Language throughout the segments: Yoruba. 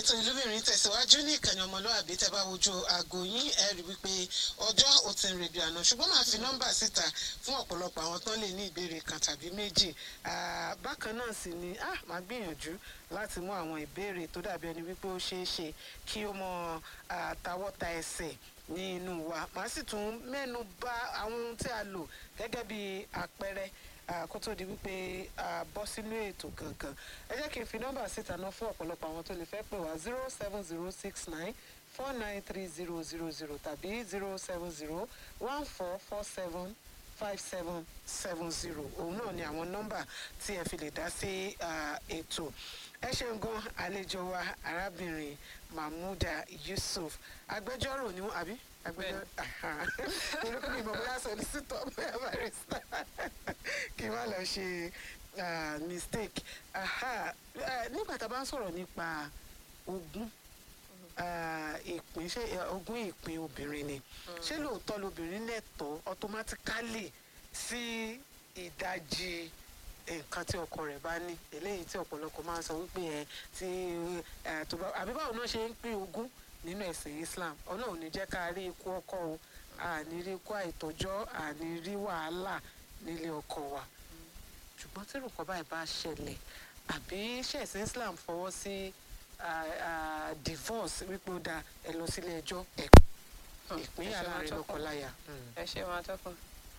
ètò ìlúbìnrin tẹ̀síwájú ní ìkànnì ọmọlúwàbí tẹ́ bá wojú aago yín ẹ rí wípé ọjọ́ ò ti ń rebi àná ṣùgbọ́n máa fi nọ́mbà síta fún ọ̀pọ̀lọpọ̀ àwọn tán lè ní ìbéèrè kan tàbí méjì Ah, bákan náà sì ni ah, máa gbìyànjú láti mú àwọn ìbéèrè tó dàbí ẹni wípé ó ṣeé ṣe kí ó mọ ah, tawọ́ta ẹsẹ̀ ní inú wa màá sì tún mẹ́nu bà àwọn ohun tí a lò gẹ́gẹ́ bí àpẹẹrẹ ah, kó tó di wípé a bọ́ sínú ètò gangan ẹ jẹ́ kí n fi nọ́mbà síta náà fún ọ̀pọ̀lọpọ̀ àwọn tó lè fẹ́ pè wá zero seven zero six nine four nine three zero zero zero tàbí zero seven zero one four four seven five seven seven zero òun náà ni àwọn nọ́mbà tí ẹ fi lè dá sí ah, ètò ẹ ṣeun gan àlejò wa arábìnrin mahmuda yusuf agbẹjọ́rò ni wọ́n àbí agbẹjọ́rò orúkọ mi mọ̀ bóyá solicitor bóyá barrister kí n má lọ ṣe ah, mistake Aha. Eh, nígbà tá a bá ń sọ̀rọ̀ nípa ogún ah, ìpín ṣé eh, ogún ìpín obìnrin ni ṣé lóòótọ́ lobìnrin lẹ́tọ̀ọ́ automatically sí ìdajì nǹkan tí ọkọ rẹ̀ bá ní eléyìí tí ọ̀pọ̀lọpọ̀ máa ń sọ wípé ẹ tí ẹ tó bá àbí báwo náà ṣe ń pín ogún nínú ẹ̀sìn Islam ọlọ́run ò ní jẹ́ ká rí ikú ọkọ o àní rí ikú àìtọ́jọ́ àní rí wàhálà nílé ọkọ wa ṣùgbọ́n tí nǹkan báyìí bá ṣẹlẹ̀ àbí ṣẹ̀sìn Islam fọwọ́ sí ah, ah, divorce wípé ó da ẹ lọ sílé ẹjọ́ ẹ ìpínyà láàrin lọ́kọláya. ẹ ṣe máa tọkàn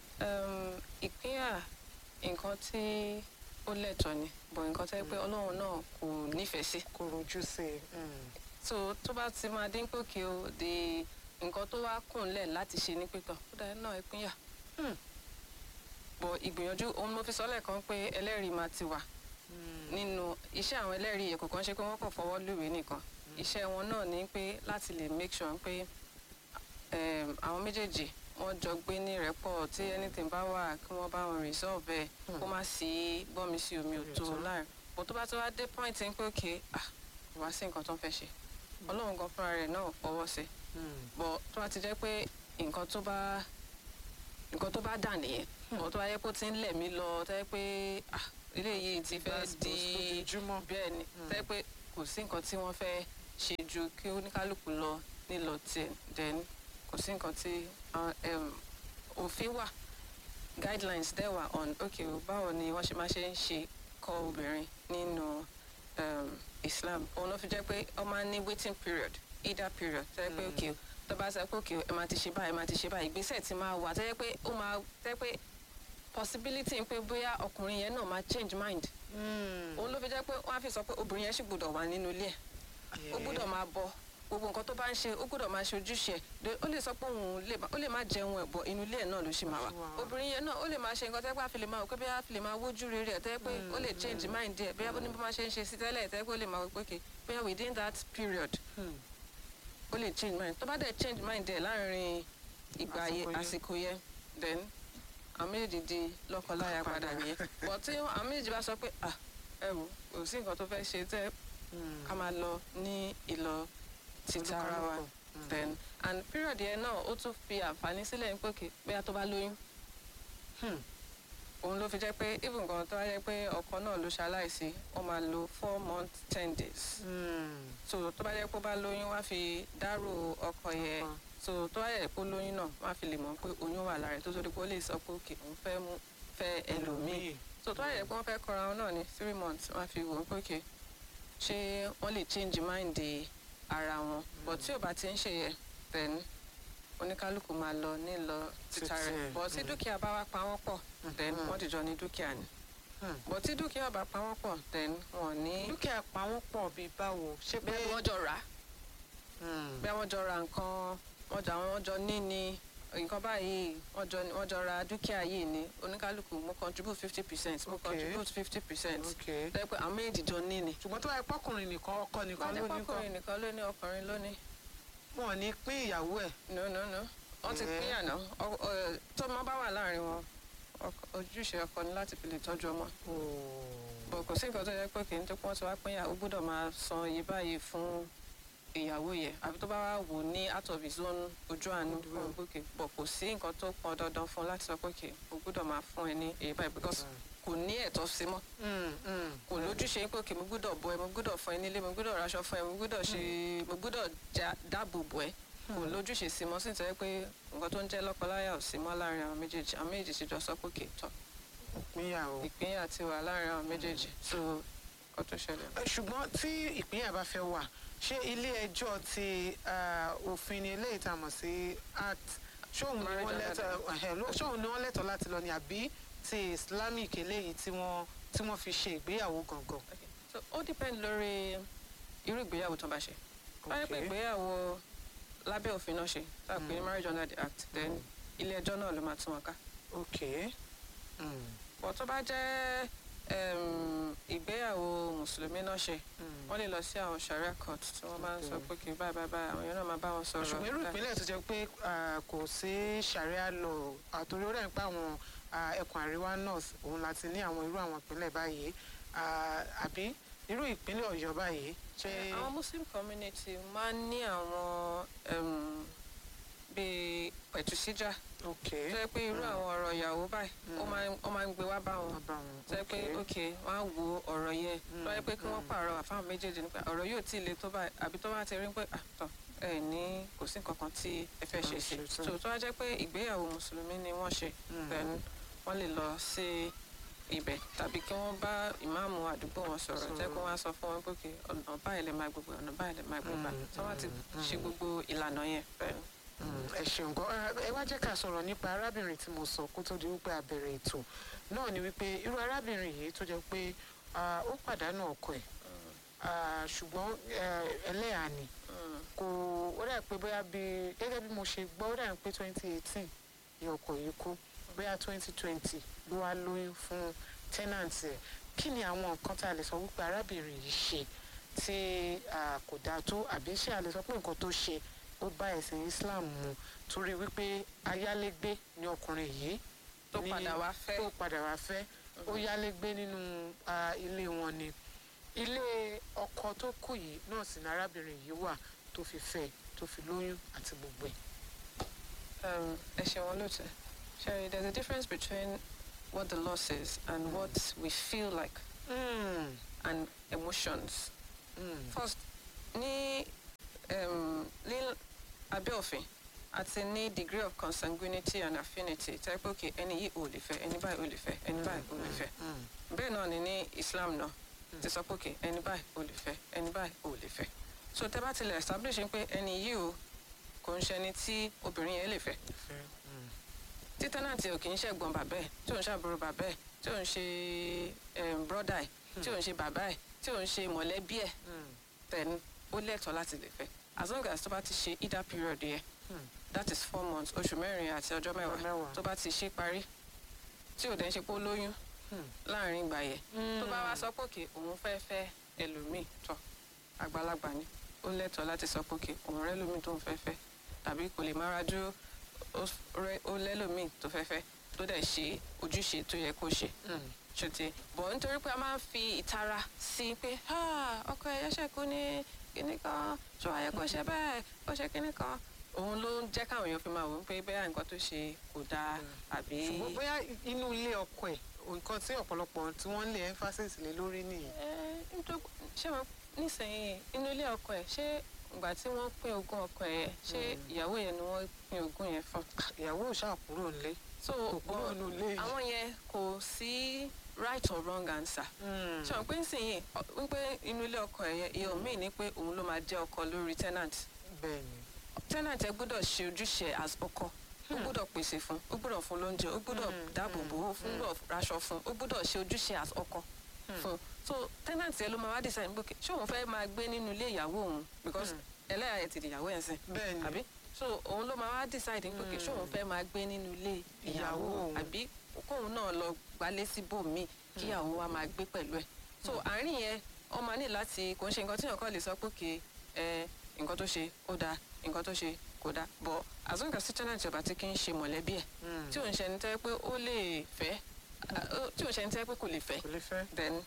ìpínyà nǹkan tí ó lẹ́tọ̀ọ́ ni bọ̀ nǹkan tẹ́ pé ọlọ́run náà kò nífẹ̀ẹ́ sí kò rojú sí i. so tó bá ti máa dín pòkè o de nǹkan tó wá kùnlẹ̀ láti ṣe ní pípọ̀ ó dáa náà ìpínyà Hmm. bọ̀ ìgbìyànjú òun mo fi sọ lẹ́ẹ̀kan pé ẹlẹ́rìí máa ti wà nínú iṣẹ́ àwọn ẹlẹ́rìí ẹ̀kọ́ kan ṣe pé wọ́n kàn fọwọ́ lùwé nìkan iṣẹ́ wọn náà ní pé láti lè make sure pé um, àwọn méjèèjì wọ́n jọ gbé ní rẹ́pọ̀ tí anything bá wà kí wọ́n bá wọn resolve ẹ̀ kó má sí gbọ́nmi sí omi òtó Òtó. láàrin bó tó bá tó wá dé point ń pé òkè ah kò wá sí nǹkan tó ń fẹ́ ṣe ọlọ́run gan fúnra rẹ̀ náà fọwọ́ sí bọ̀ tó bá ti jẹ́ pé nǹkan tó bá nǹkan tó bá dà nìyẹn ọ̀ tó bá yẹ kó ti ń lẹ̀ mí lọ tó yẹ pé ah ilé yìí ti fẹ́ di ojoojúmọ́. bẹ́ẹ̀ ni tó yẹ pé kò sí nǹkan tí wọ́n fẹ́ ṣe ju kí oníkálukú lọ nílọ tiẹ̀ then kò sí nǹkan tí àwọn, em, òfin wà guidelines dẹ̀ wà on okay o, báwo ni wọ́n ṣe máa ṣe ń ṣe kọ́ obìnrin nínú um, Islam òun ló fi jẹ́ pé ọ máa ń ní waiting period either period tó yẹ pé Mm. okay o, tó bá sọ pé okay o, ẹ máa ti ṣe báyìí ẹ máa ti ṣe báyìí ìgbésẹ̀ ti máa wà tó yẹ pé ó máa tó yẹ pé possibility pé bóyá ọkùnrin yẹn náà máa change mind òun ló fi jẹ́ pé wọ́n á fi sọ pé obìnrin yẹn sì gbọ́dọ̀ wà nínú ilé ẹ̀ ó gbọ́dọ̀ máa bọ gbogbo nǹkan tó bá ń ṣe ó gbọ́dọ̀ máa ṣe ojúṣe ẹ̀ De- ó lè sọ pé òun lè má- ó lè má jẹun ẹ̀ bọ̀ inú ilé ẹ̀ náà ló ṣì máa wà Ó ṣì máa wà. obìnrin yẹn náà ó lè máa ṣe nǹkan tẹ́ pé àfi lè máa wò pé bí a fi lè máa wójú rere ẹ̀ tẹ́ pé ó lè change mind ẹ̀ bí a ní bó máa ṣe ń ṣe sí tẹ́lẹ̀ tẹ́ pé ó lè máa wò pé okay bóyá within that period ó lè change mind tó bá dẹ̀ change mind ẹ̀ láàrin ìgbà Àsìkò yẹn yẹn. àsìkò yẹn then àwọn méjèèjì di lọ́kọláya padà nìyẹn but tí àwọn méjèèjì bá sọ pé ah ẹ wò kò sí nǹkan tó fẹ́ ṣe tẹ́ ká máa lọ ní ìlọ títa ara wa then and period yẹn náà ó tún fi àǹfààní sílẹ̀ ní pòkè bóyá tó bá lóyún òun ló fi jẹ́ pé even gan tó wáyé pé ọkọ náà ló ṣaláìsí ó máa lo four months ten days so tó bá jẹ́ pé ó bá lóyún wá fi dárò ọkọ yẹn Ọkọ. so tó wáyé pé ó lóyún náà wá fi lè mọ̀ pé oyún wà lára ẹ̀ tó torí pé ó lè sọ pé òkè òun fẹ́ mú fẹ́ ẹlòmíì so tó wáyé pé wọ́n fẹ́ kọra wọn náà ní three months wọ́n á fi wò ó pé òkè ṣé wọ́n lè change mind ara wọn but tí ò bá ti ń ṣe yẹ then oníkálukú máa lọ nílọ títa Títí rẹ̀ ẹ̀, but tí mm. dúkìá bá wá pa wọ́n pọ̀ then Mhm. wọ́n dìjọ ní dúkìá ni but tí dúkìá bá pa wọ́n pọ̀ then wọ́n ní dúkìá pa wọ́n pọ̀ bíi báwo ṣé pé bí wọ́n jọ rà á Mm. bí wọ́n jọ ra nǹkan wọ́n jọ àwọn wọ́n jọ ní ni nǹkan báyìí wọ́n jọ wọ́n jọ ra dúkìá yìí ni oníkálukú mo contribute fifty percent mo Okay. contribute fifty percent ok lẹ́yìn pé àwọn méjì jọ ní ni. ṣùgbọ́n tó bá yẹ pọ́kùnrin nìkan ọkọ nìkan wọ́n ló ní ní kọ́ pọ́kùnrin nìkan ló ní ọkùnrin ló ní. wọn ò ní pín ìyàwó ẹ̀ no no no wọ́n ti Eh. pín àná Ọ- ọ- tọ́mọ bá wà láàrin wọn ọkọ- ojúṣe ọkọ ni láti fi lè tọ́jú ọmọ bọ̀ kò sí nǹkan tó yẹ pé kì í tó pọ́n tí wàá pín ìyàwó gbọ́dọ̀ máa san iye báyìí fún ìyàwó yẹ àbí tó bá wà wò ní out of his own ojú àánú Ojú fún gòkè bọ̀ kò sí nǹkan tó pọn dandan fún un láti sọ pé kì ó gbọ́dọ̀ máa fún ẹ ní èyí báyìí because kò ní ẹ̀tọ́ sí mọ́ Mm, mm. kò lójúṣe pé òkè mo gbúdọ̀ bọ ẹ mo gbúdọ̀ fún ẹ nílé mo gbúdọ̀ raṣọ fún ẹ mo gbúdọ̀ ṣe mo gbúdọ̀ já- dáàbò bò ẹ kò lójúṣe sí mọ́ sí nítorí pé nǹkan tó ń jẹ́ lọ́kọláya ò sí mọ́ láàrin àwọn méjèèjì àwọn méjèèjì ti jọ sọ pé òkè tọ́ ìpínyà o. ìpínyà ti wà láàrin àwọn méjèèjì so nǹkan tó ṣẹlẹ̀. Ẹ, ṣùgbọ́n tí ìpínyà bá fẹ́ wà ṣé ilé ẹjọ́ ti ah, òfin ni eléyìí tá a mọ̀ sí act ṣóun ni Marriage wọ́n and lẹ́tọ̀ ẹ̀hẹ̀, ló- ṣóun ni wọ́n lẹ́tọ̀ láti lọ ni àbí ti islamic eléyìí tí wọ́n tí wọ́n fi ṣe ìgbéyàwó gangan. Okay. so ó depend lórí irú ìgbéyàwó tó bá ṣe báyìí pé Okay. ìgbéyàwó lábẹ́ òfin náà ṣe tá a pè ní Mm. marriage under the act then ilé ẹjọ́ náà ló máa tún wọn ká ok Mm, bọ̀ tó bá jẹ́ em, ìgbéyàwó mùsùlùmí náà ṣe mm. wọ́n lè lọ sí àwọn sharia court tí wọ́n bá ń sọ pé kì í báyìí báyìí báyìí àwọn èèyàn náà máa bá wọn sọ̀rọ̀ ṣùgbọ́n irú ìpínlẹ̀ tó jẹ́ pé ah, kò sí sharia law àtòrí ó dẹ̀ ń pa àwọn ah, ẹkùn àríwá north òun láti ní àwọn irú àwọn ìpínlẹ̀ báyìí Ah, àbí irú ìpínlẹ̀ ọ̀yọ́ báyìí ṣé. àwọn muslim community máa ń ní àwọn em, bíi pẹ̀tùsíjà ok tó yẹ pé irú Mm. àwọn ọ̀rọ̀ ìyàwó báyìí ó Mm. máa ń- ó máa ń gbé wá bá wọn bàbá wọn tó yẹ pé ok wọ́n á wo ọ̀rọ̀ yẹn tó yẹ pé kí wọ́n Mm. pààrọ̀ àfáwọn méjèèjì nípa ọ̀rọ̀ yóò tí ì le tó báyìí àbí tó bá ti rí pé àtọ̀ ẹ ní kò sí nǹkan kan tí ẹ fẹ́ ṣe Ah, sí ṣe tán. so tó wá jẹ́ pé ìgbéyàwó mùsùlùmí ni wọ́n ṣe then wọ́n lè lọ sí ibẹ̀ tàbí kí wọ́n bá ìmáàmù àdúgbò wọn sọ̀rọ̀ jẹ́ kó wọ́n á sọ fún wọn pé kí ọ̀nà báyìí lè máa gbogbo ọ̀nà báyìí lè máa gbogbo Mm, tí wọ́n ti mm, ṣe mm. gbogbo ìlànà yẹn bẹ́ẹ̀ ni. ẹ ṣeun gan ẹ wá jẹ́ ká sọ̀rọ̀ nípa arábìnrin tí mo sọ kó tó di wípé a bẹ̀rẹ̀ ètò náà ni wípé irú arábìnrin yìí tó jẹ́ pé ah, ó pàdánù ọkọ ẹ̀ ah, ṣùgbọ́n eh, ẹlẹ́yà ni Mm, kò ó dà pé bóyá bí gẹ́gẹ́ bí mo ṣe gbọ́ ó dà pé twenty eighteen ni ọkọ yìí kú bóyá twenty twenty ló wá lóyún fún tenant ẹ̀ kí ni àwọn nǹkan tá a lè sọ wípé arábìnrin yìí ṣe tí ah, kò dáa tó àbí ṣé a lè sọ pé nǹkan tó ṣe ó bá ẹ̀sìn Islam mu torí wípé ayálégbé ni ọkùnrin yìí tó ní- padà wá fẹ́ tó padà wá fẹ́ ó yálégbé nínú ah, ilé wọn ni ilé ọkọ tó kù yìí náà sì ní arábìnrin yìí wà tó fi fẹ́ tó fi lóyún àti gbogbo ẹ̀. um, ẹ ṣe wọn lóòótọ́ Sherry there's a difference between what the law says and what we feel like Mm, and emotions mm, first ní um, ní abẹ́ òfin àti ní degree of consanguinity and affinity tẹ́ pé okay ẹni yìí ò lè fẹ́ ẹni báyìí ò lè fẹ́ ẹni báyìí ò lè fẹ́ mm, bẹ́ẹ̀ náà ni ní Islam náà ti sọ pé okay ẹni báyìí ò lè fẹ́ ẹni báyìí ò lè fẹ́ so tẹ́ bá tilẹ̀ establish pé ẹni yìí o kò ń ṣẹni tí obìnrin yẹn lè fẹ́ ìfẹ́, mm, tí tẹ́nàntì ò kì í ṣẹ̀gbọ́n bàbá ẹ̀ tí ò ń ṣàbúrò bàbá ẹ̀ tí ò ń ṣe em, brọ́dà ẹ̀ tí ò ń ṣe bàbá ẹ̀ tí ò ń ṣe mọ̀lẹ́bí ẹ̀ mm, then ó lẹ́tọ̀ọ́ láti lè fẹ́ as long as tó bá ti ṣe either period yẹn mm. that is four months oṣù mẹ́rin àti ọjọ́ mẹ́wàá mẹ́wàá. tó bá ti ṣe parí tí ò dẹ̀ ń ṣe pé ó lóyún Hmm. láàrin ìgbà yẹn tó bá wá sọ pé òkè òun fẹ́ fẹ́ ẹlòmíì tọ̀ àgbàlagbà ni ó lẹ́tọ̀ọ́ láti sọ pé òkè òun rẹ́ lómi tó ń fẹ́ fẹ́ tàbí kò lè máa rájú ó- rẹ́- ó lẹ́lòmíì tó fẹ́ fẹ́ tó dẹ̀ ṣe ojúṣe tó yẹ kó ṣe Mm, ṣùtì bọ̀ nítorí pé a máa ń fi ìtara sí i pé "Ah, ọkọ ẹ̀ yẹ́sẹ̀ kú ní kinní kan tó ayẹ kó ṣe bẹ́ẹ̀ kó ṣe kinní kan òun ló ń jẹ́ káwọn èèyàn fi máa wò ó pé bẹ́ẹ̀ nǹkan tó ṣe kò dáa àbí. ṣùgbọ́n bóyá inú ilé ọkọ ẹ̀ nǹkan tí ọ̀pọ̀lọpọ̀ tí wọ́n ń lé emphasis lé lórí nìyí. Ẹ, nítorí ṣé mo nísìnyí inú ilé ọkọ ẹ̀ ṣé ìgbà tí wọ́n pín ogún ọkọ ẹ̀ ṣé ìyàwó yẹn ni wọ́n pín ogún yẹn fún. ìyàwó ò ṣáà kúrò nílé so kò kúrò but nínú ilé yìí. àwọn yẹn kò sí right or wrong answer. Mm, ṣé wọn pé nísìnyí ọ- wípé inú ilé ọkọ ẹ̀ yẹn ìyẹn míì ní pé òun ló máa jẹ́ ọkọ lórí tenant bẹ́ẹ̀ ni. tenant ẹ gbọ́dọ̀ ṣe ojúṣe as ọkọ ó gbọ́dọ̀ pèsè fún ó gbọ́dọ̀ fún lóúnjẹ ó gbọ́dọ̀ Hmm, dáàbò bò ó fún gbọ́dọ̀ raṣọ fún ó gbọ́dọ̀ ṣe ojúṣe as ọkọ fún so tenant ẹ ló máa wá decide pé ṣé òun fẹ́ máa gbé nínú ilé ìyàwó òun because ẹlẹ́yà ẹ̀ ti di ìyàwó ẹ̀ sìn bẹ́ẹ̀ ni. àbí so òun ló máa wá decide pé ṣé òun fẹ́ máa gbé nínú ilé ìyàwó Ìyàwó òun. àbí kóun náà lọ gbalé síbòmíì kí ìyàwó wa máa gbé pẹ̀lú ẹ̀ so àárín yẹn wọ́n máa ní láti kò ń ṣe nǹkan tí èèyàn kàn lè sọ pé kì ẹ nǹkan tó ṣe ó dáa nǹkan tó ṣe kò dáa but as long as tí tenant ọba tí kì í ṣe mọ̀lẹ́bí ẹ̀ Mm, tí òun ṣe ní tẹ́ pé ó lè fẹ́ ah, tí òun ṣe ní tẹ́ pé kò lè fẹ́ kò lè fẹ́. then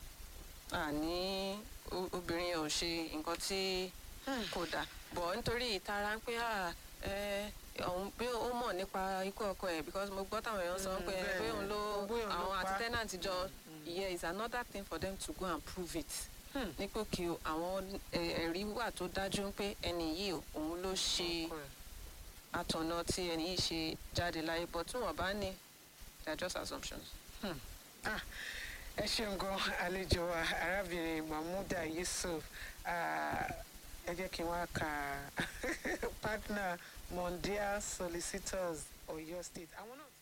àní o- obìnrin yẹn ò ṣe nǹkan tí kò dáa bọ̀ nítorí ìtara ń pé ah, ẹ òun pé ó mọ̀ nípa ikú ọkọ ẹ̀ because mo gbọ́ táwọn èèyàn sọ Mm, pé bẹ́ẹ̀ pé ni. òun ló Bóyá òun ló àwọn àti pa. tenant jọ yeah is another thing for them to go and prove it Hmm. ní pé kí o àwọn ẹ- ẹ̀rí wà tó dájú pé ẹni yìí o, òun ló ṣe Ọkọ ẹ̀. àtọ̀nà tí ẹni yìí ṣe jáde láyé but tí wọ́n bá ní they are just assumptions. Ah, ẹ ṣeun gan àlejò wa arábìnrin mahmuda yusuf Ah, ẹ jẹ́ kí n wá ka partner mondial solicitors oyo state àwọn náà.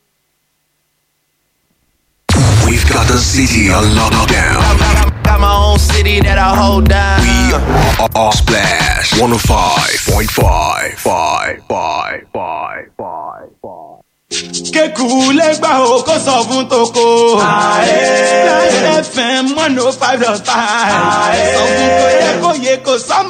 We've got the city on lockdown. Got my own city that I hold down. We are, are Splash 105.5. Five, five, five, five, five. kéku lẹ́gbà o kó sọ fún toko. Láyé fm one oh five dot five. Sọ fún kò yẹ kó yẹ kó sọ́mọ.